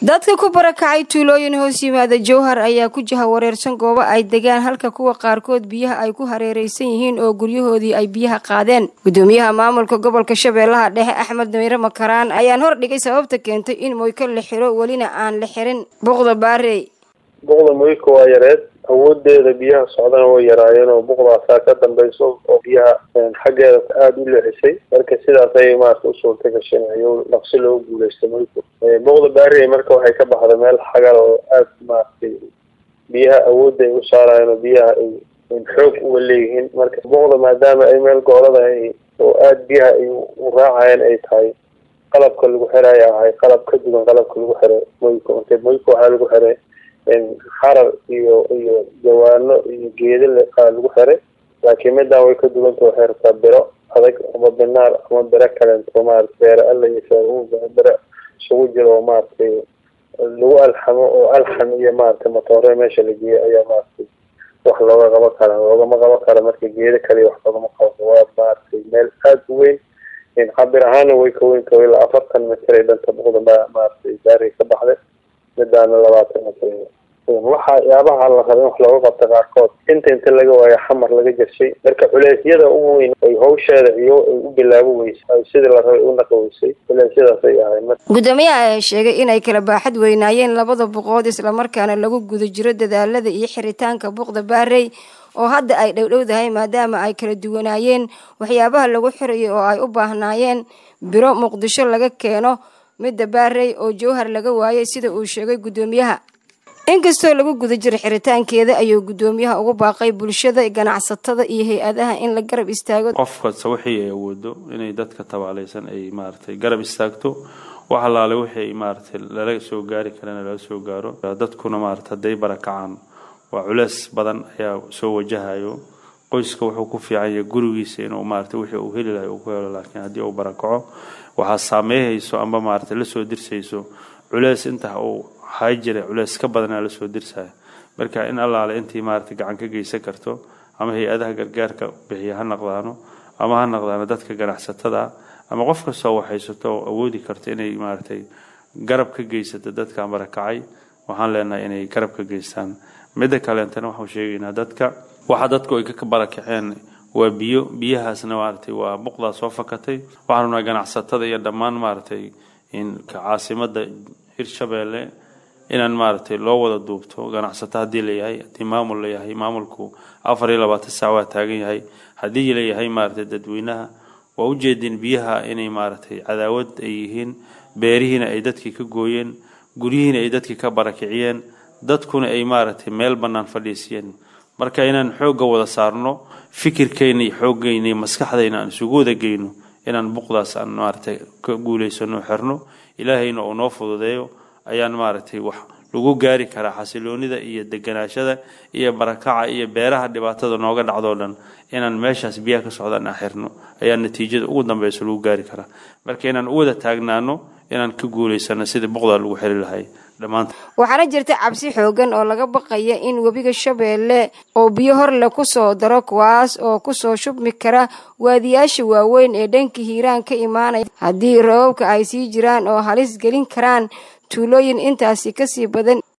dadka ku barakacay tuulooyin hoos yimaada jowhar ayaa ku jaha wareersan goobo ay degaan halka kuwa qaarkood biyaha ay ku hareeraysan yihiin oo guryahoodii ay biyaha qaadeen gudoomiyaha maamulka gobolka shabeellaha dhexe axmed damiire makaraan ayaan hor dhigay sababta keentay in moyko la xiro welina aan la xirin buqda baarey buqda moyko waa yareed awoodeeda biyaha socdana way yaraayeen oo buqdaasaa ka dambayso oo biyaha xaggeeda aada u leexisay marka sidaas ayay maarata u suurta gasheen ayuu dhaqsi loogu guuleystay moyko buqda baarey marka waxay ka baxday meel xagal oo aada maaragtay biyaha awoodda ay u saarayeen oo biyaha ay xoog uga leeyihiin marka buqda maadaama ay meel goolada oo aada biyaha ay u raacayeen ay tahay qalabka lagu xiraya ahay qalab ka duwan qalabka lagu xiray moyko inte moyko waxaa lagu xiray xarar iyo iyo jawaano iyo geeda lagu xiray laakiin midaan way ka duwanta waxay rabtaa biro adag ama binaar ama biro kaleento maarata beere alla iyo feer biro isugu jiro oo maaragtay lagu alxamo oo alxam iyo maaragtay matoore meesha la geeyay ayaa maaragtay wax looga qabo kara loogama qabo kara marka geeda kaliya wax loogama qabo waa maaragtay meel aada u weyn cabir ahaana way ka weyn tahay ilaa afartan mitir ay dhanta buqda maaragtay baari ka baxday midaana labaatan mitir waxa yaabaha la raba in wax looga qabta qaarkood inta inta laga waayo xamar laga jarshay marka culeysyada ugu weyn ay hawsheeda iyo ay u bilaabo weysay sidii la rabay u naqi weysay culeysyadaas ay ahayn gudoomiyaha ayaa sheegay inay kala baaxad weynaayeen labada buqood islamarkaana lagu guda jiro dadaalada iyo xiritaanka buqda baarey oo hadda ay dhowdhowdahay maadaama ay kala duwanaayeen waxyaabaha lagu xirayay oo ay u baahnaayeen biro muqdisho laga keeno midda baarey oo jowhar laga waayay sida uu sheegay gudoomiyaha inkastoo lagu guda jiro xiritaankeeda ayuu gudoomiyaha ugu baaqay bulshada ganacsatada iyo hay-adaha in la garab istaago qof kasta wixii ay awoodo inay dadka tabaalaysan ay maaragtay garab istaagto wax allaale wixii maaragtay lala soo gaari karana lala soo gaaro dadkuna maarata hadday barakacaan waa culeys badan ayaa soo wajahayo qoyska wuxuu ku fiican yahay gurigiisa inuu maarata wixii uu heli lahay uu ku helo laakiin haddii uu barakaco waxaa saameeyhayso amba maarata lasoo dirsayso culeys inta uu hay jira culeys ka badanaa lasoo dirsaya marka in allaale intii maarata gacan ka geysan karto ama hay-adaha gargaarka bixiya ha naqdaano ama ha naqdaano dadka ganacsatada ama qof kastoo waxaysato oo awoodi karto inay maaratay garab ka geysato dadka barakacay waxaan leenahay inay garab ka geystaan midda kaleentana waxaan sheegaynaa dadka waxa dadku ay ka barakaceen waa biyo biyahaasna maaragtay waa buqdaa soo fakatay waxaan rabnaa ganacsatada iyo dhammaan maaragtay caasimada hirshabeelle inaan maaragtay loo wada duubto ganacsato haddii layahay haddii maamul layahay maamulku afar iyo labaatan saac waa taagan yahay haddii layahay maaragtay dadweynaha waa ujeedin biyaha inay maaragtay cadaawad ay yihiin beerihiina ay dadkii ka gooyeen guryihiina ay dadkii ka barakiciyeen dadkuna ay maaragtay meel bannaan fadhiisiyeen marka inaan xoogga wada saarno fikirkayna iyo xooggayna iyo maskaxdayna aan isugu wada geyno inaan buqdaas aan maaragtay ka guulaysano xirno ilaahayna uu noo fududeeyo ayaan maaragtay wax lagu gaari karaa xasiloonida iyo deganaashada iyo barakaca iyo beeraha dhibaatada nooga dhacdoo dhan inaan meeshaas biyaha ka socdaan aan xirno ayaa natiijada ugu dambeysa lagu gaari karaa marka inaan u wada taagnaano inaan ka guulaysano sidii buqdaa lagu xeli lahay waxaana jirta cabsi xoogan oo laga baqaya in webiga shabeelle oo biyo horle kusoo daro kuwaas oo kusoo shubmi kara waadiyaasha waaweyn ee dhanka hiiraan ka imaanaya haddii roobabka ay sii jiraan oo halis gelin karaan tuulooyin intaasi kasii badan